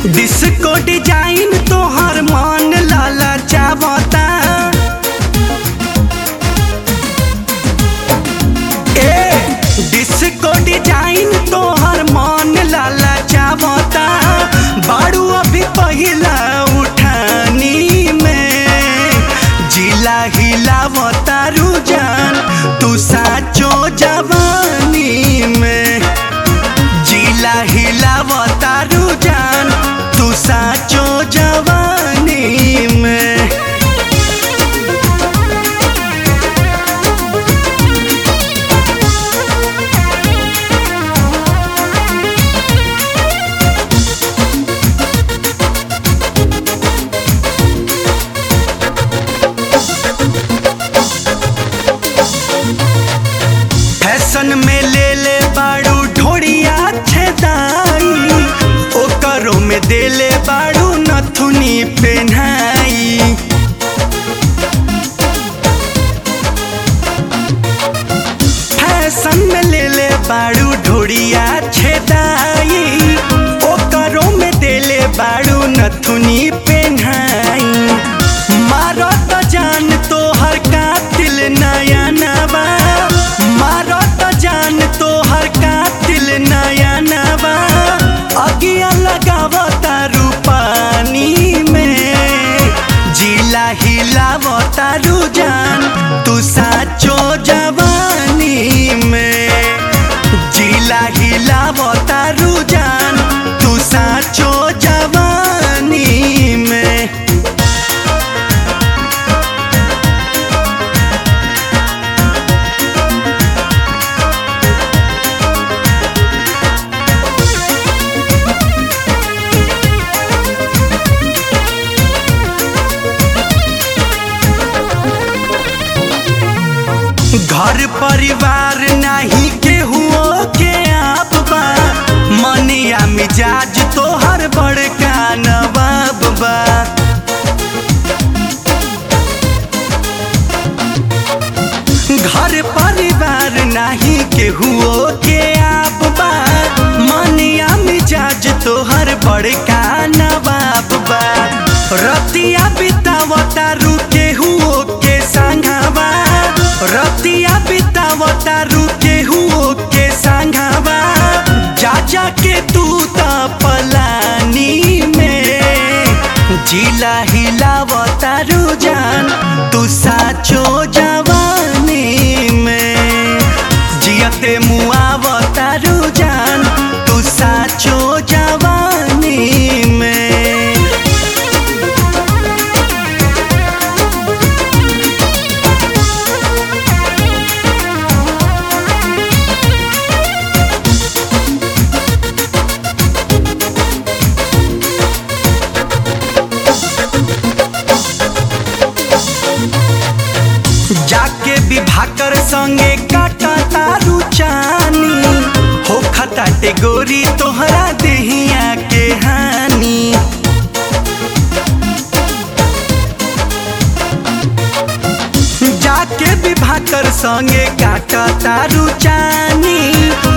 disco design तोहर मन लाला चावता ए disco design तोहर मन लाला चावता बाड़ू अभी पहिला उठानी में जिला हिलावता रुजान तू साचो जवानी में जिला हिलावता रुजान तू साचो जवानी में फैशन में ले ले बाड़ू ढोड़िया छेदाई ओकरो में दे ले बाड़ू नथुनी पेन्हाई फैशन में ले ले बाड़ू ढोड़िया छेदाई ओकरो में दे ले बाड़ू नथुनी पेन्हाई मारो तो जान तो हर कातिल नया नवा मारो तो जान तो हर कातिल नया नवा अगिया लगावता रूपानी में जिला हिलावता रुजान तू साचो जवानी में जिला हिलावता रुजान तू साचो जवानी में घर परिवार नाही केहू के आप बा मनिया मिजाज तोहर बड़का नवाब बा घर परिवार नाही केहू के आप बा मनिया मिजाज तोहर बड़का नवाब बा रतिया बितावता रुके हुओ के संघावा रतिया बितावता रुके हुओ के संघावा जा जा के तू त पलानी में जिला हिलावता रुजान तू साचो जवानी में जियते मुआवता रुजान तू साचो जवानी में जाके विभाकर संगे काटा तारू चानी हो खताटे गोरी तोहरा देहिया के हानि जाके विभाकर संगे काटा तारू चानी